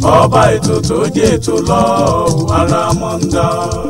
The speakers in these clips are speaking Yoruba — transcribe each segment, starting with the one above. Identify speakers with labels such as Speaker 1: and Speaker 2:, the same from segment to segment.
Speaker 1: ọba ètò tó jẹ́ ètò lọ ara mọ́ńdà.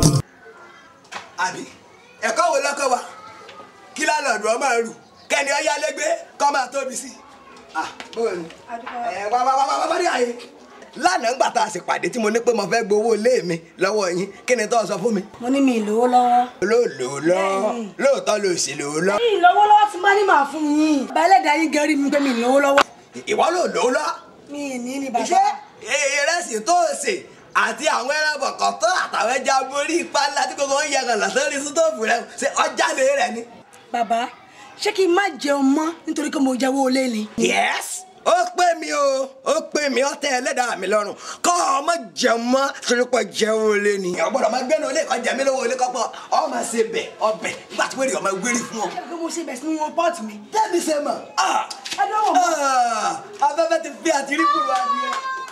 Speaker 2: àbí ẹ̀kọ́ wo lọ́kọ́ wa kí lálọ́ọ̀dù ọmọ rù kẹ́ni ọ̀yá lẹ́gbẹ́ kọ́ máa tóbi sí i. ah bóyá ni ẹ wá wá wá wá wá rí àyè. lánàá ńgbà tá a sì pàdé tí mo ní pé mo fẹ́ gbowó ilé mi lọ́wọ́ yín kí ni tó sọ fún mi.
Speaker 3: mo ní mi ìlówó lọ́wọ́.
Speaker 2: lóòlò lọ lóòótọ́ ló sì lò ó lọ.
Speaker 3: mi ìlówó lọ́wọ́ ti má ní màá fún yín. bàbá ẹlẹ́dàá yín gẹ́rí mi pé mi ìlówó lọ́wọ́.
Speaker 2: ìwọ ló lò ó lọ.
Speaker 3: mi ì ní ní bàbá.
Speaker 2: ṣé ìrẹsì tó ṣe àti àwọn ẹran bọ̀kọ̀tọ́ àtàwọn ẹja borí ipa ńlá tí gbogbo ń yẹgàn lọ sórí sítóòfù rẹ ṣe ọjà lè rẹ ni.
Speaker 3: bàbá ṣé kí n má jẹun mọ́ nítorí pé mo jẹ́wọ́ olé ni.
Speaker 2: yes ó pè mí o ó pè mí ó tẹ ẹlẹ́dàá mi lọ́rùn kọ́ ọmọ jẹun mọ́ torí pé jẹun olé ni. ọgbọ́dọ̀ máa gbẹ́nu olé kan jẹ mí lówó olé kọ́pọ̀ ọ máa ṣe bẹ̀ ọbẹ̀ nígbà tí wẹ́rẹ́ ọmọ wẹ́rẹ́ fún ọ.
Speaker 3: ṣé kí mo ṣe bẹ̀ sínú wọn pọ́ọ̀tù mi.
Speaker 2: tẹ́mi ṣe mọ̀
Speaker 3: ẹ dánwò mọ́.
Speaker 2: afẹ́fẹ́ ti fi àtìrí kúrò adìyẹ.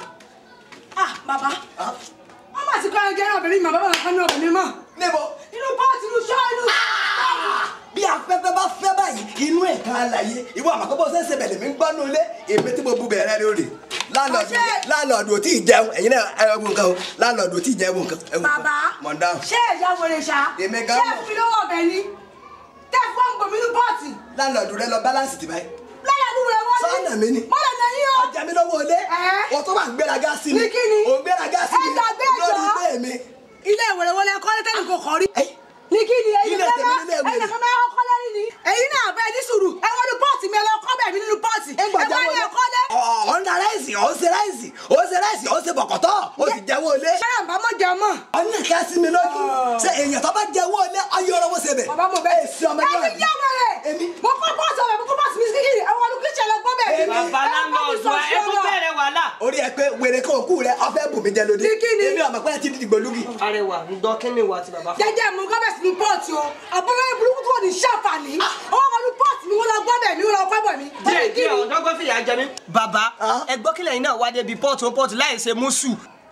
Speaker 3: ah bàbá wọ́n mà ti kọ́ ẹran jẹ́rán obìnrin mi bàbá mi kan ní obìnrin mọ́.
Speaker 2: níbo
Speaker 3: inú pọ́ọ̀tù inú ṣọ́ inú.
Speaker 2: bí afẹ́fẹ́ bá fẹ́ báyìí inú ẹ̀ kan àlàyé ìwọ àmàkọ́bọ̀ ṣẹ̀ṣẹ̀ bẹ̀lẹ̀ mi ń gbọ́ nulẹ̀ èmi tí mo bu bẹ̀rẹ̀ lórí láńlọ́ọ̀dù
Speaker 3: Ọṣẹ́.
Speaker 2: láńlọ́ọ̀dù ò tí ì jẹun ẹ̀yin náà ẹ wo nǹkan o láńlọ́ọ̀dù ò tí ì jẹun nǹkan ẹ wo nǹkan
Speaker 3: bàbá
Speaker 2: mọ̀ ń dáhùn.
Speaker 3: ṣé ẹ̀yà wèrè ṣá.
Speaker 2: Èmi gan
Speaker 3: ṣé
Speaker 2: mọ̀.
Speaker 3: fún mi lọ́wọ́ ọbẹ̀ ni. tẹ́ fún gbòmí inú pọ́ọ̀tù.
Speaker 2: láńlọ́ọ̀dù rẹ lọ báláǹsì ti báyìí.
Speaker 3: lẹ́yìn àdúgbò rẹ̀ wọ́n ní.
Speaker 2: sọ́nà mi ni.
Speaker 3: mọ́lẹ̀ náà yín o.
Speaker 2: ọjà mi lọ́wọ́ olé
Speaker 3: Ẹ́.
Speaker 2: wọ́n tó wà ń gbéraga sí mi
Speaker 3: Ní kíni?
Speaker 2: ò ń gbéraga sí mi
Speaker 3: Ẹ gbàgbé ẹjọ́.
Speaker 2: lórí ilé mi.
Speaker 3: ilé ìwé wọlé ẹkọ lẹtẹni kò kọ rí.
Speaker 2: Ẹ́.
Speaker 3: ní kí ni ẹyin
Speaker 2: Ilé
Speaker 3: fẹ́
Speaker 2: tèmi
Speaker 3: máa
Speaker 2: nílé ìwé
Speaker 3: ẹyin
Speaker 2: ni.
Speaker 3: kan máa kọ́kọ́ lẹ́rìí ni. ẹyin náà bẹ́ẹ̀ ní sùúrù ẹ wọ́n ní pọ́ọ̀tì mi ẹ lọ kọ́ bẹ́ẹ̀ mi nínú pọ́ọ̀tì. ẹ wọ́n ní ẹ̀kọ́ lẹ́.
Speaker 2: ọ̀ ń da ráìsì ọ̀ ń ṣe ráìsì ọ̀ ń ṣe ráìsì ọ̀ ń ṣe bọ̀kọ̀tọ́ ó sì jẹ́wọ́ olé.
Speaker 3: ṣẹ́yà bá mọ̀ jẹun mọ̀.
Speaker 2: ọ̀nà ká sí mi lójú ṣe èèyàn tó bá jẹ́wọ́ olé ọyọ ọ̀rọ̀ wọ́n ṣe bẹ̀.
Speaker 3: bàbá mo bẹ́ẹ̀
Speaker 2: èsì ọmọ
Speaker 3: ẹ ti jẹ́ ọmọ rẹ̀.
Speaker 2: Èmi.
Speaker 3: mo kọ́ pọ́ọ̀tì ọ̀bẹ mo kọ́ pọ́ọ̀tì mi sí kíkiri àwọn olùkí ìṣẹ̀lẹ̀ gbọ́ bẹ́ẹ̀
Speaker 2: Èmi.
Speaker 3: mi.
Speaker 4: bàbá láńlọ́ọ̀dù wa ẹ tún bẹ̀rẹ̀ wàhálà.
Speaker 2: orí ẹ pé wèrè kan òkú rẹ ọfẹ bùnmi jẹ lóde
Speaker 3: Ní kíni?
Speaker 2: èmi ọmọ pé ẹ ti dìgbò lúgì.
Speaker 4: arẹwà ń gbọ́ kí ni ìwà àti bàbá fún.
Speaker 3: jẹjẹ mo kọ́ bẹ́ẹ̀ sí ní pọ́ọ̀tì o àbúrò yẹn burúkú tó ní ṣàǹfààní ọwọ́ kan ní pọ́ọ̀tì mi wọ́n lọ gbọ́ bẹ́ẹ̀ mi wọ́n lọ kọ́ bẹ̀ mi.
Speaker 4: díẹ̀ díẹ̀ ọ̀dọ́gbọ́n fìyà jẹ mí. bàbá
Speaker 2: Ah.
Speaker 4: ẹ gbọ́ kílẹ̀ yìí náà wá débi pọ́ọ̀tù pọ́ọ̀tù láì ṣe mùsù.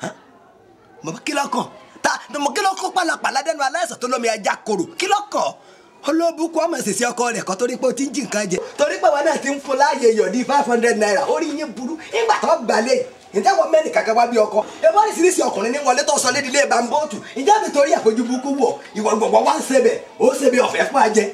Speaker 2: mọ̀ kí ló kàn ta mọ̀ kí ló kó pàlàpàlà dẹnu aláìsàn tó lómi ajá koro kí ló kàn olóbùkún ọmọ ìṣẹ̀ṣẹ̀ ọkọ rẹ̀ kan torí pé o ti ń jí nǹkan jẹ torí pé wọn náà ti ń fún láàyè yọ̀dí five hundred naira orí yín burú nígbà tó gbalẹ̀ ǹjẹ́ wọ́n mẹ́rin kàkà wá bí ọkọ ebó oríṣiríṣi ọkùnrin ní wọlé tó sọ lédi ilé bambóòtù ǹjẹ́ mi torí àfojú burúkú wọ̀ ìwọ gbọ̀ngbọ̀n wá ń sebẹ̀ ó sebẹ̀ ọ̀fẹ́ fún ajẹ.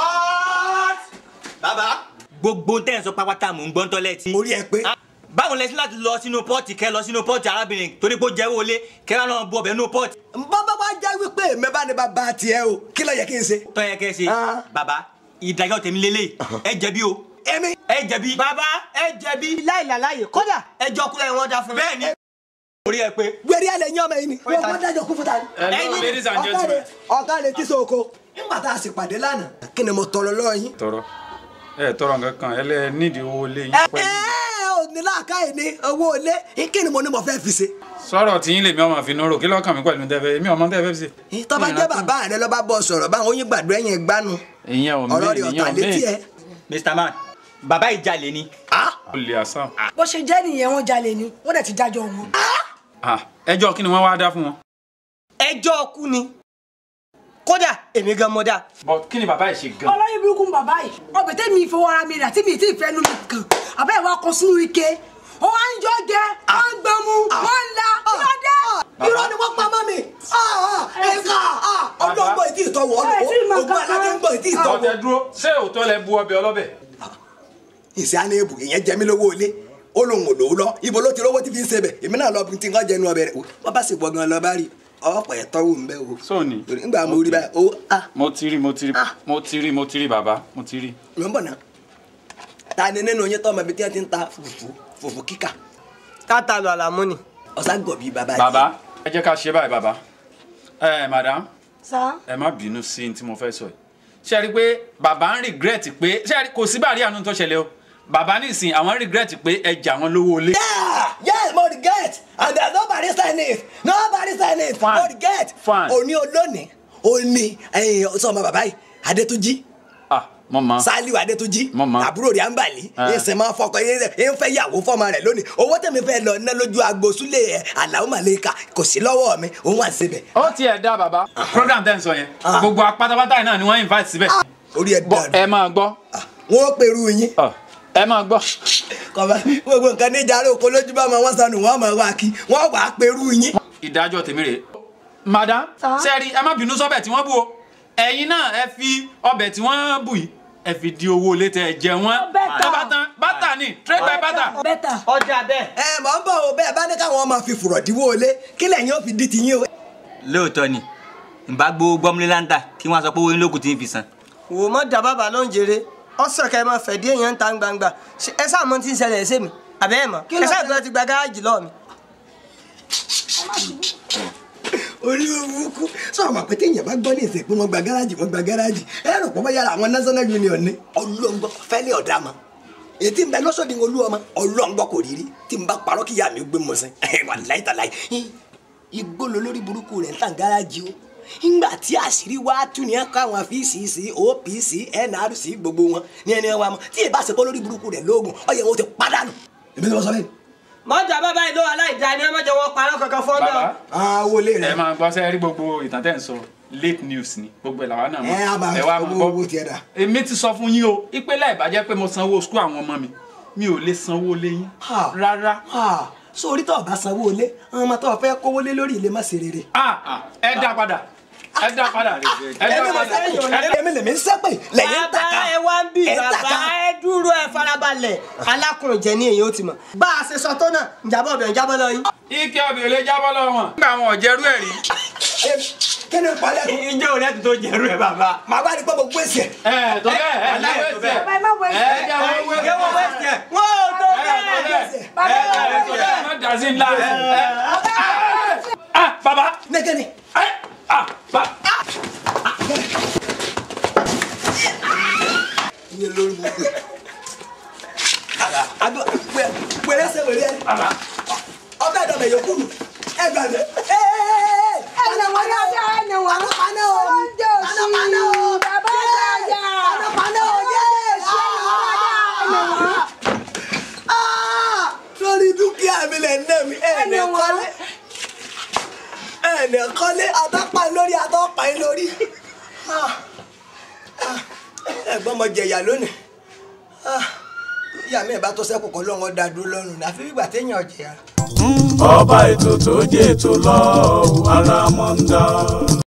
Speaker 2: bàbá
Speaker 5: gbogbo tẹ́ ẹ̀ ń sọ pápátá mò ń gbọ́n tọ́lẹ́tì.
Speaker 2: orí ẹ pé
Speaker 5: báwo lẹ sí láti lọ sínú pọ́ọ̀tì kẹ́ lọ sínú pọ́ọ̀tì arábìnrin torí pé ó jẹ́wọ́ lé kẹ́ wá lọ́ọ́ bu ọbẹ̀ nínú pọ́ọ̀tì.
Speaker 2: bàbá wa já wípé mẹ́bà ni bàbá tiẹ̀ o kí ló yẹ kí n ṣe.
Speaker 5: tọ́yẹ kẹ́ ṣe
Speaker 2: Ah.
Speaker 5: bàbá ìdájọ́ tèmi lélẹ̀ ẹ jẹ̀bi o
Speaker 2: èmi
Speaker 5: ẹ jẹ̀bi.
Speaker 4: bàbá ẹ jẹ̀bi láìláláyè kódà ẹjọ́ kúlẹ̀ wọn dá fún mi.
Speaker 5: bẹ́ẹ̀ ni orí ẹ pé
Speaker 2: gbèrè alẹ yín ọmọ yìí ni wọn kọ dájọ kú fún ta ni.
Speaker 6: Hello, ladies and gentlemen.
Speaker 2: ọ̀gá rẹ̀ tí soko. nígbà tá a sì pàdé lánàá. kí ni mo tọrọ lọ́wọ́ yín.
Speaker 6: tọrọ ẹ tọrọ nǹkan kan ẹ lẹ nídìí owó lé yín
Speaker 2: ẹ
Speaker 6: pẹ̀lú
Speaker 2: ẹ ò ní láàkáyè ní owó ilé kí ni mo ní mo fẹ́ fi ṣe.
Speaker 6: sọ̀rọ̀ tí yín lèmi ọmọ fi nóró kí lọ́kàn mi pẹ̀lú tẹ́fẹ́ èmi ọmọ tẹ́fẹ́ fi ṣe.
Speaker 2: tọ́ba jẹ́ bàbá rẹ lọ́ba bọ̀ sọ̀rọ̀ báwọn oyin gbàdúrà yẹn gbánu.
Speaker 6: ìyẹn ò
Speaker 2: ọ̀rọ̀
Speaker 6: mí
Speaker 2: rẹ̀
Speaker 6: ìyẹn
Speaker 2: ọ̀tà
Speaker 6: ò
Speaker 2: létí
Speaker 6: mí
Speaker 2: ẹ.
Speaker 5: Mr. Man bàbá ìjàlè ni.
Speaker 6: ó lè àṣà.
Speaker 3: bó ṣe jẹ́ nìyẹn wọ́n jalè ni wọ́n dẹ̀ ti dájọ́ wọn.
Speaker 6: Ah, ẹjọ́ kí ni wọ́n wá dá fún wọn.
Speaker 4: ẹjọ́ kú ni kódà èmi gan mọ́ dá.
Speaker 6: bọ kí ni bàbá yìí ṣe gan.
Speaker 3: ọlọ́yin burúkú bàbá yìí ọbẹ̀ tẹ́mi fowó ara mi rà tí mi ti fẹ́ nu mi kàn àbẹ́ ìwà kan sínú ike wọ́n wá ń jọ jẹ wọ́n ń gbẹmu wọ́n ń la kí ló dé.
Speaker 2: irọ́ ni wọ́n pa mọ́ mi. ẹ̀ka ọdún ọgbọ̀n ìtì ìtọ́wọ́
Speaker 3: Ẹ tí ì mọ
Speaker 2: ogun
Speaker 3: kankan.
Speaker 2: aládé ń gbọ̀ ìtì ìtọ́wọ́.
Speaker 6: ọ̀tẹ̀ dúró ṣé òótọ́ lẹ bu ọbẹ̀ ọlọ́bẹ̀.
Speaker 2: ìṣe àná ebù ìyẹn jẹ mí lówó ilé ó lóun ò lówó lọ ibo ló ti rówó tí fi ń sebẹ̀ èmi náà lọ bí tí nǹkan jẹnu ọbẹ̀ rẹ̀ wọ́n bá sì gbọ̀ngàn lọ bá rí ọ̀pọ̀ ẹ̀tọ́ wò ń bẹ́ o.
Speaker 6: sóòní
Speaker 2: nígbà mo rí báyìí ó a
Speaker 6: mo ti rí mo ti rí mo ti rí mo ti rí bàbá mo ti rí.
Speaker 2: ló ń bọ̀ náà ta ni nínú yín tọ́ ọmọ ibi tí wọ́n ti ń ta fùfú fùfú kíkà
Speaker 4: tata lọ àlàmú ni.
Speaker 2: ọ̀sán gọ̀bí bàbá
Speaker 6: bàbá ẹ jẹ́ ká ṣe báyìí bàbá. ẹ madam
Speaker 3: sá
Speaker 6: ẹ má bínú sí ní tí mo fẹ́ sọ yìí ṣe rí i pé bàbá ń regret pé ṣe rí kò sí bàrí àánú tó ṣẹlẹ̀ o bàbá nísìn àwọn regret pé ẹ jà wọn lówó ilé.
Speaker 2: Yeah, yes, mo regret and there nobody sign it nobody sign it
Speaker 6: Fine.
Speaker 2: mo regret
Speaker 6: Fine.
Speaker 2: òní olónìí òní ẹ̀yìn sọmọ bàbá yìí Adétúnjí
Speaker 6: ah mo mọ
Speaker 2: Sálíù Adétúnjí
Speaker 6: Mo mọ̀.
Speaker 2: àbúrò rẹ̀ àǹbàlí
Speaker 6: Ah.
Speaker 2: ẹsẹ̀ máa fọkọ ẹ ń fẹ́ yàwó fọmọ rẹ̀ lónìí owó tẹ̀mí fẹ́ lọ ná lójú agbo súlẹ̀ ẹ̀ Àlàó Màlẹ́kà kò sí lọ́wọ́ mi òun wà síbẹ̀
Speaker 6: ó tiẹ̀ dá bàbá program tẹ́ ń sọ yẹn gbogbo apátápátá yìí náà ni wọ́n invite síbẹ̀
Speaker 2: orí ẹ̀
Speaker 6: bọ́
Speaker 2: dàrú
Speaker 6: ẹ máa gbọ́
Speaker 2: wọn ó pèrú yín
Speaker 6: Ah, ẹ máa gbọ́
Speaker 2: kọ̀ọ̀bá gbogbo nǹkan níjà rẹ̀ oko lójú bá ọmọ wọn sọnù wọn mọ̀ wá kí wọ́n wà á perú yín.
Speaker 6: ìdájọ́ tèmi rèé madam sẹ́ẹ̀rì ẹ má bínú sọ́bẹ̀ tí wọ́n bù o ẹ̀yin náà ẹ fi ọbẹ̀ tí wọ́n bù yìí ẹ fi di owó létẹ ẹ jẹ wọ́n
Speaker 3: Bẹ́tà.
Speaker 6: tó bá tán bátà ni trade by bátà
Speaker 3: bẹ́tà
Speaker 4: ọjà bẹ́ẹ̀.
Speaker 2: ẹ mọ̀ ń bọ̀ o bẹ́ẹ̀ bá ní káwọn ọmọ fi fùrọ̀ díwó lé kí lẹ́yìn ó fi di tiyín o.
Speaker 5: lóòótọ́ ni ìbá gbowó gbọ́múlé láńtà kí wọ́n sọ pé owó yín lókùn tí ń fi san.
Speaker 4: wò mọ́ da bàbá ló ń jèrè ọ̀sán kẹ́ ẹ máa fẹ̀dí èèyàn ń ta gbangba Ṣé ẹ sáà mọ tí ń ṣẹlẹ̀ ṣé mi àbẹ́ ẹ̀ mọ̀
Speaker 3: Kí ló
Speaker 4: ẹ sáà
Speaker 3: ṣẹlẹ̀?
Speaker 4: tó ti gba gárájì lọ́ọ̀ mi.
Speaker 2: orí burúkú sọ̀rọ̀ mọ̀ pé téèyàn bá gbọ́ ní ìsìn pé wọ́n gba gáràjì wọ́n gba gáràjì ẹ rò pé wọ́n yára àwọn national union ní. ọlọ́ngbọ́ fẹ́lẹ́ ọ̀dà mọ́ ètí ń bẹ lọ́sọ̀dì olú ọmọ ọlọ́ngbọ́ kò rírí tí n bá parọ́ kí ìyá mi gbé mọ̀ sẹ́ wà láì tàláì igbó lo lórí burúkú rẹ̀ ń tàn gáràjì o ńgbà tí àṣírí wá tú ní ẹ̀ka àwọn fcc opc nrc gbogbo wọn ní ẹni wa mọ tí ìbá ṣe kó lórí burúkú rẹ̀ lóògùn ọyẹ wọn ti padànù. èmi ni wọ́n sọ bẹ́ẹ̀.
Speaker 4: mọ́jà bàbá ìlú aláìda ni ẹ má jẹ́ wọn parọ́ kankan fọ́ńdọ̀.
Speaker 6: bàbá
Speaker 2: àwọn olè
Speaker 6: ẹ
Speaker 2: rẹ̀
Speaker 6: máa gbọ́ sẹ́ẹ̀rí gbogbo ìtàn tẹ́ ń sọ late news ni gbogbo ẹ̀ làwa náà mọ̀
Speaker 2: ẹ á máa
Speaker 6: ẹ wá
Speaker 2: owó
Speaker 6: máa
Speaker 2: owó
Speaker 6: gbọ́
Speaker 2: tiẹ̀ dà.
Speaker 6: èmi ti sọ fún yín o ìpínlẹ̀ ìbàjẹ́ pé mo sanwó skul àwọn ọmọ mi mi ò lè sanwó lé yín
Speaker 2: Ha.
Speaker 6: rárá
Speaker 2: Ah, sórí tó o bá sanwó ilé àwọn ọmọ tó o fẹ́ kówó lé lórí ilé má ṣe rere.
Speaker 6: Ah, ah, ẹ dá padà ẹ dá padà ẹ dá
Speaker 2: èmi lè
Speaker 6: padà ẹ
Speaker 2: sẹ́pẹ̀
Speaker 6: dá-
Speaker 2: èmi lè mi sẹ́pẹ̀ lẹ́yìn ń tàka
Speaker 4: bàbá ẹ wá ń bì
Speaker 2: ẹ̀ ń
Speaker 4: bàbá
Speaker 2: tàka.
Speaker 4: ẹ dúró ẹ farabalẹ̀ alákùnrin jẹ ní èyí ó ti mọ̀. bá a ṣe sọ tó náà ìjàmbá ọbẹ̀ ìjábọ̀ lọ yín.
Speaker 6: ike ọbẹ̀ ò lè jábọ́ lọ́wọ́ wọn. nígbà àwọn ọ̀jẹ̀rú ẹ̀ rí.
Speaker 2: Ẹ, kí ni palẹ̀ kù.
Speaker 5: ìjọ òun ẹ̀tún tó jẹ̀rú ẹ̀ bàbá.
Speaker 2: màá bá ní pé mo gbèsè.
Speaker 6: ẹ tó bẹ́ẹ̀ ẹ
Speaker 5: aláì
Speaker 6: láwé
Speaker 5: tó
Speaker 6: tiẹ̀.
Speaker 5: bẹ́ẹ̀.
Speaker 3: bàbá ẹ má wọ
Speaker 6: ẹ
Speaker 3: ẹsẹ̀
Speaker 6: jẹ́ àwọn owó
Speaker 5: ìjẹ́wọ́ wẹ́ẹ̀sì ẹ̀.
Speaker 4: wọ́n ò tó
Speaker 6: ẹ tó
Speaker 4: bẹ́ẹ̀.
Speaker 6: bẹ́ẹ̀.
Speaker 3: bàbá ẹ má wọ
Speaker 6: ẹ tó
Speaker 3: ẹsẹ̀
Speaker 6: bẹ́ẹ̀ má dà sí ńlá. ẹ ah baba
Speaker 2: nẹ́gẹ́ni.
Speaker 6: ẹ ah ba
Speaker 2: iye lórí mo pè. àdó pèrè ṣe wèrè ẹ.
Speaker 6: baba
Speaker 2: ọbẹ̀ ìdọ̀bẹ̀ yòókù nù. ẹ gbà mí. ẹ ẹ ẹ
Speaker 3: ẹnì wọn dáadáa ẹnì wọn
Speaker 2: paná o.
Speaker 3: oúnjẹ òsì
Speaker 2: paná paná o.
Speaker 3: bàbá àgbàjà
Speaker 2: paná paná o. Ah, lórí dúkìá mi lẹ̀ ń ná mi. ẹ
Speaker 3: Ẹni
Speaker 2: ní
Speaker 3: wọn.
Speaker 2: kọ́lé. ẹ ní kọ́lé àtọ́pà lórí àtọ́pà yín lórí. Ah, ah, ẹ̀gbọ́n mo jẹ̀yà lónìí. Ah, ìyá mi ẹ̀ bá tó sẹ́kù kọ́ lọ́wọ́ dá dúró lọ́rùn ní àfi ìgbà téèyàn jẹ̀yà.
Speaker 1: ọba ètò tó jẹ́ ètò lọ́wọ́ ara mọ́ ń dá.